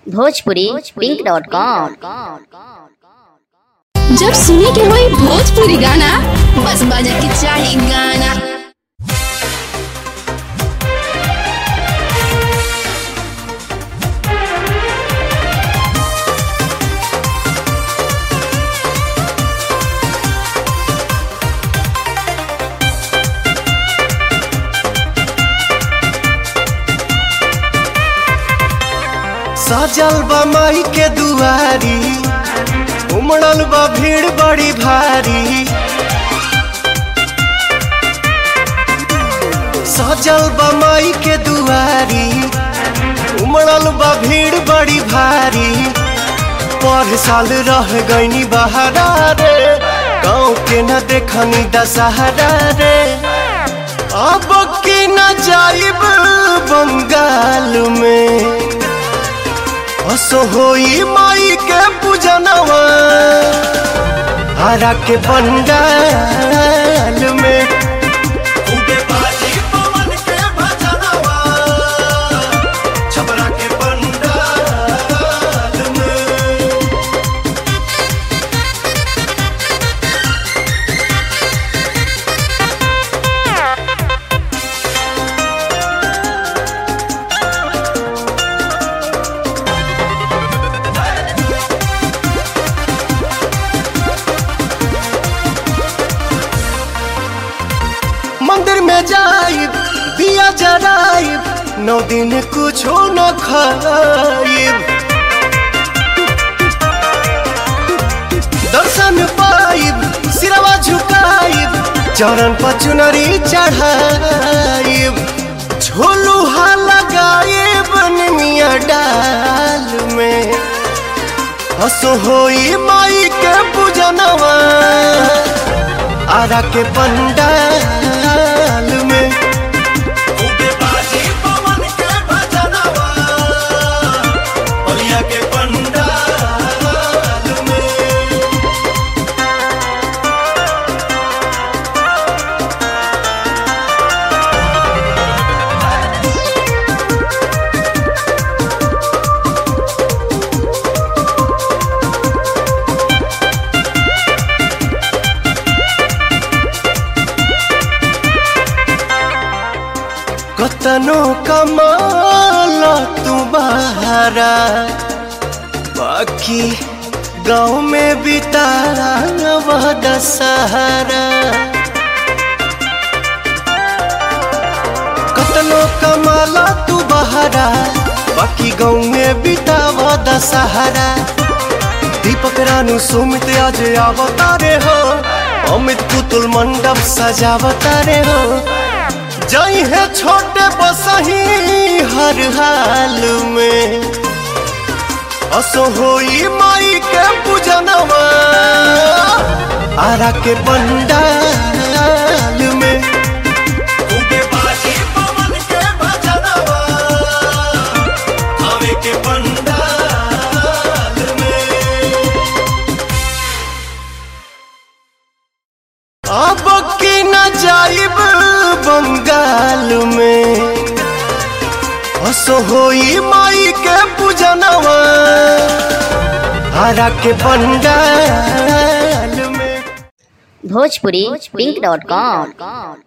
Bhojpuri pink dot com जब सुने के होई भोजपुरी गाना बस बजे के चाही गाना सजल बा माई के दुआरी उमड़ल बा भीड़ बड़ी भारी सजल बा माई के दुआरी उमड़ल बा भीड़ बड़ी भारी पर साल रह गईनी बहारा रे गाँव के न देखनी दशहरा रे अब की न जाइब बंगाल में असो होई माई के पूजनवा हरा के पंडाल में खूबे बाजी पवन के भजनवा छबरा के पंडाल में मंदिर में जाइब दिया जराइब नौ दिन कुछो न खाइब दर्शन पाइब सिरवा झुकाइब चरण पर चुनरी चढ़ाइब झोलुहा लगाइब निमिया डाल में हसो होई माई के पूजनवा आरा के पंडाल में खूबे बाजी पवन के भजनवा बलिया के पंडाल में कतनो कमाल तू बहारा बाकी गाँव में बितारा वह दशहरा कतनो कमाला तू बहारा बाकी गाँव में बिताव दशहरा दीपक रानू सुमित आज अवतारे हो अमित पुतुल मंडप सजावतारे हो जई है छोटे बसही हर हाल में असो होई माई के पूजनवा आरा के पंडाल में खूबे बाजी पवन के भजनवा आवे के पंडाल में अब की न जाइब बंगाल में असो होई माई के पूजनवा हरा के पंडाल में भोजपुरी पिंक डॉट कॉम